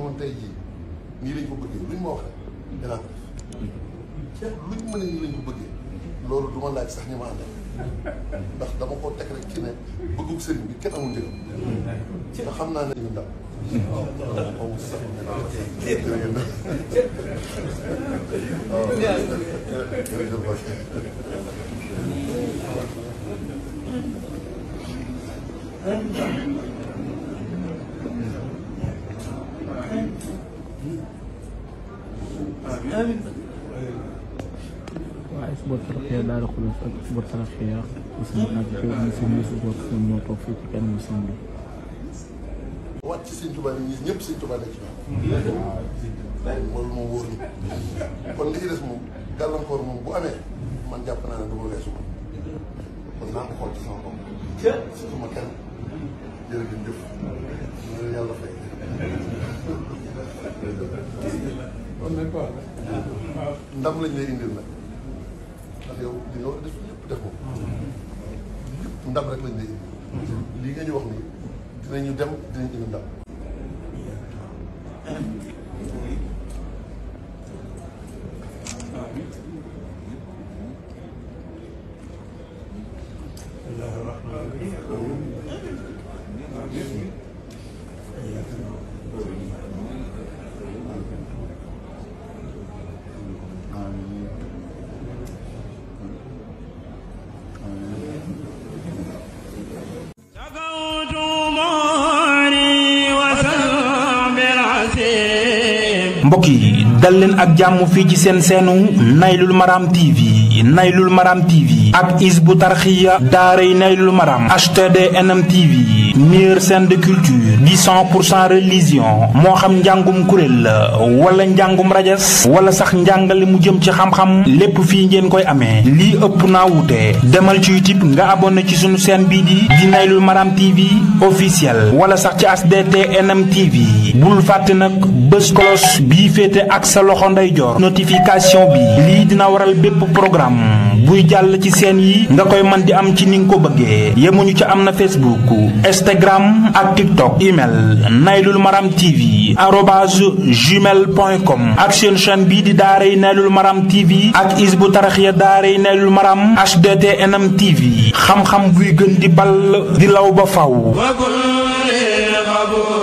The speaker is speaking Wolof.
woon tey jii nii lañ ko bëggee luñ ma wax rek dinaa ko def luñ mën a nii lañ ko bëggee loolu du ma laaj sax ñi ma àndal ndax dama ko teg rek ci ne bëggug sëriñ bi kenn amul njëgam te xam naa ne ñu ndam waaw sax waaw jërëjëf waaye Hizbut Tarqiyyah Daara Xudoos ak Hizbut Tarqiyyah aussi nag ñu si ñu si bopp ñoom ñoo toog fii ci kenn sëñ bi. wàcc ci sëñ Tuubaa yi ñëpp sëñ Tuubaa nekk ci ñoom. loolu moom wóor na kon li ci des moom gàllankoor moom bu amee man jàpp naa ne du ma weesu ko kon naa ko xool ci sama bopp. surtout ma kenn jërëjëf ñu ne yàlla fay. ndam lañ lay indil nag ndax yow li nga war a def lépp def ko lépp ndam rek lañ lay indil lii nga ñu wax nii dinañu dem dinañ indi ndam. mbokk yi dal leen ak jàmm fii ci seen seenu naylul maram tv naylul maram tv ak Hizbut Tarqiyyah daaray naylul maram htd nm tv meilleure chaîne de culture di 100 pour cent religion moo xam njàngum kuréel la wala njàngum rajas wala sax njàngale mu jëm ci xam-xam lépp fii ngeen koy amee lii ëpp naa wuute demal ci youtube nga abonné ci sunu chaîne bii di di naylul maram tv officiel wala sax ci hdt nm tv bul fàtte nag bés kolos bii féete ak sa loxo ndeyjoor notification bi lii dina waral bépp programme buy jàll ci seen yi nga koy man di am ci ni nga ko bëggee yemuñu ci am na facebook instagram ak tiktok email naylul maram tv arobase gmail point com ak seen chaîne bii di daaray naylul maram tv ak Hizbut Tarqiyyah daaray naylul maram hdt nm tv xam-xam buy gën di ball di law ba faw